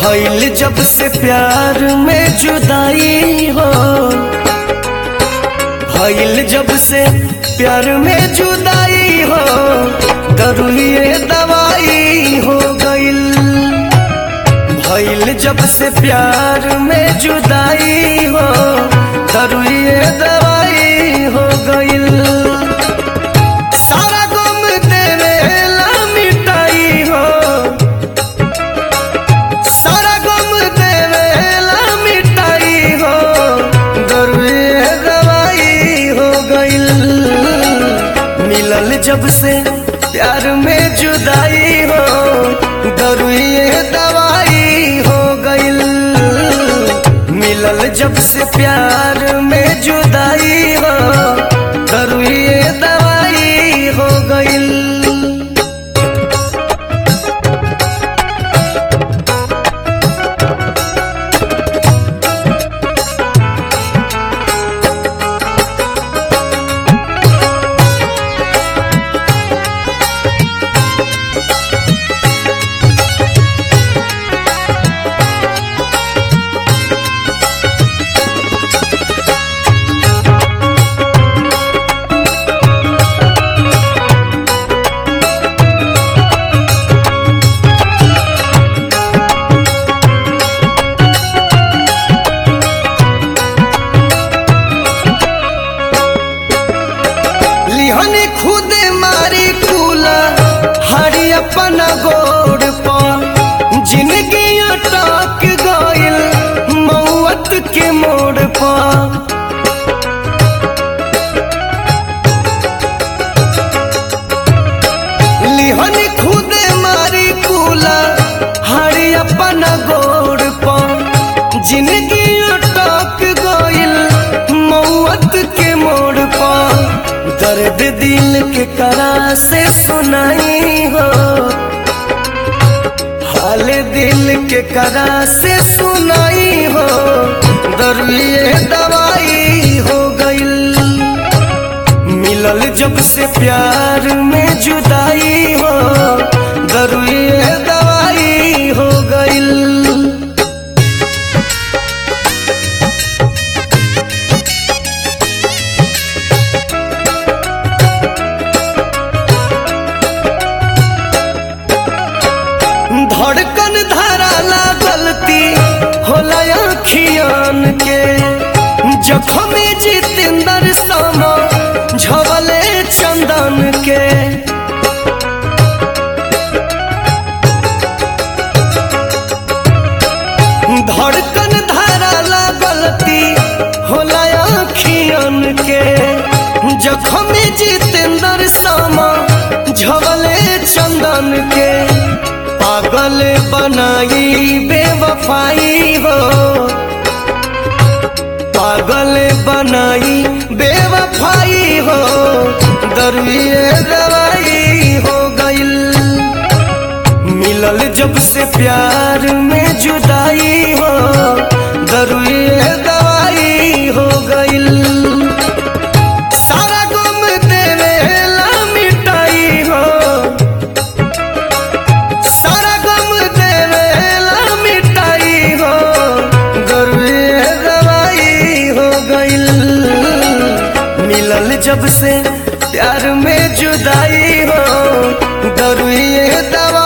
भइल जब से प्यार में जुदाई हो भइल जब से प्यार में जुदाई हो दरुए दवाई हो गइल भइल जब से प्यार में जुदाई हो दरुए दवाई हो गइल सारा गम देवेला मिटाई हो सारा गम देवेला मिटाई हो दरुए दवाई हो गइल मिलल जब से प्यार में जुदाई हो दरुए दवाई हो गइल मिलल जब से प्यार में जुदाई हो दरुए दवाई हो गइल लिहने खुदे मारी कूला हरी अपन गोड़ पर जिंदगी अटक गइल मौत के मोड़ पर लिहने खुदे मारी कूला हरी अपन गोड़ पर जिंदगी अटक गइल मौत के मोड़ पर दर्द दिल के करा से सुनाई हो हाल दिल के करा से सुनाई हो दरुए दवाई हो गइल मिलल जब से प्यार में जुदाई हो दरुए दवाई हो गइल धड़कन धराला गलती होला अखियान के जखम जितेंद्र सामा झवले चंदन के धड़कन धराला गलती होला अखियान के जखम जितेंद्र सामा झवले चंदन के पागल बनाई बेवफाई हो पागल बनाई बेवफाई हो दरुए दवाई हो गइल मिलल जब से प्यार में जुदाई हो दरुए दवाई हो गइल सारा गम देवेला मिटाई हो सारा गम देवेला मिटाई हो दरुए दवाई हो गइल मिलल जब से प्यार में जुदाई हो दरुए दवाई